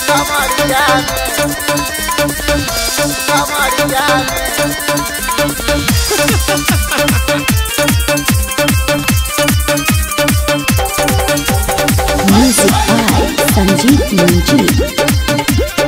कमरिया में कमरिया में Music by Sanjeev Manjeet.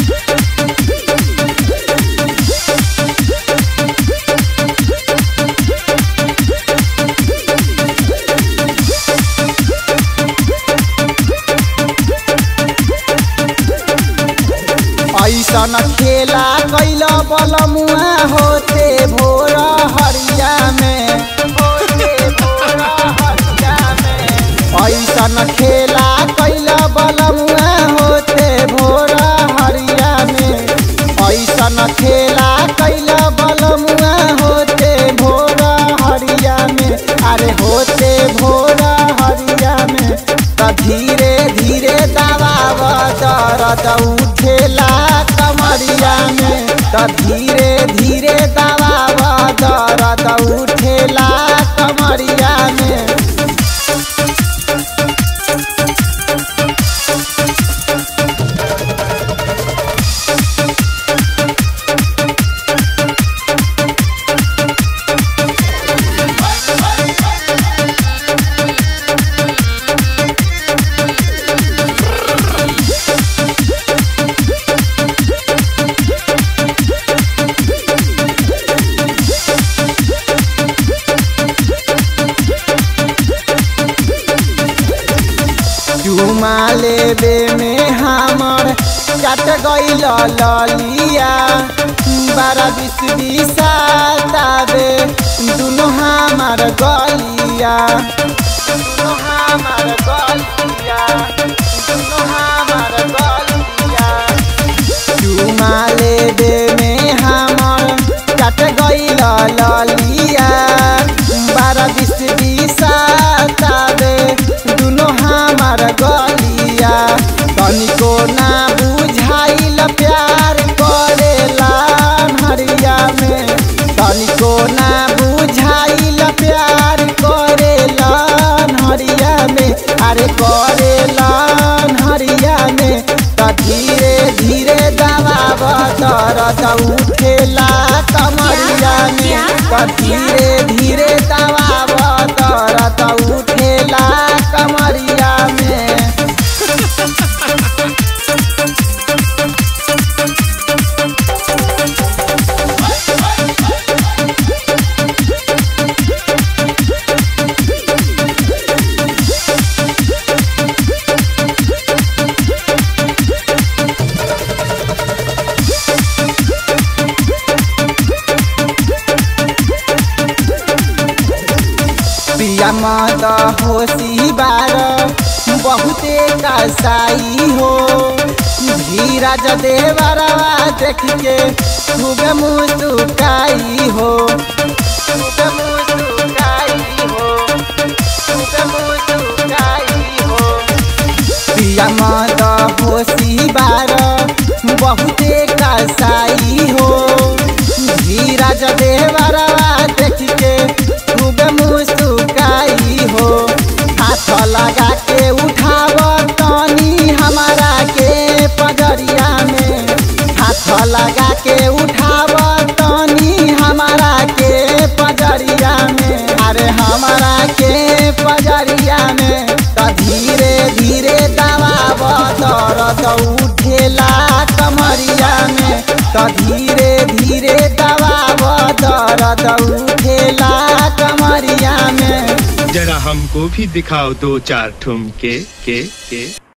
ऐसन खेला कैल बलमुआ होते भोर हरिया में होते भोर हरिया में ऐसन खेला कैल बलमुआ होते भोर हरिया में ऐसन खेला कैल बलमुआ होते भोर हरिया में अरे होते भोर हरिया में त धीरे धीरे दबाव दर्द उठेला कमरिया में त धीरे धीरे दबाव दर्द उठेला कमरिया में चुमा लेबे में हमर चट गईल ललिया बारह बीस बीसाताबे दुनो हमार गलिया दुनो हमार गलिया दुनो हमार गलिया चुमा लेबे में हमर चट गईल ललिया बारह बीस बीसाताबे दुनो हमार गलिया तनिको ना बुझाइल प्यार करेला हरिया में तनिको ना बुझाइल प्यार करेला हरिया में अरे करेला हरिया में त धीरे धीरे दबाव दर्द उठेला कमरिया में त धीरे धीरे दबाव दर्द उठेला कमरिया में पिया मद होशी बार बहुते कसाई हो धीरज देवरवा देख के खूब मुस्काई हो खूब मुस्काई हो खूब मुस्काई हो पिया मद होशी बार बहुते कसाई हो धीरज देवरवा देख के खूब मुस्काई हो हाथ लगा के उठाव तनी हमारा के पजरिया में हाथ लगा के उठाव तनी हमारा के पजरिया में अरे हमारा के पजरिया में त धीरे धीरे दबाव दर्द उठेला कमरिया में त धीरे धीरे दबाव दर्द उठेला कमरिया में जरा हमको भी दिखाओ दो चार ठुमके के के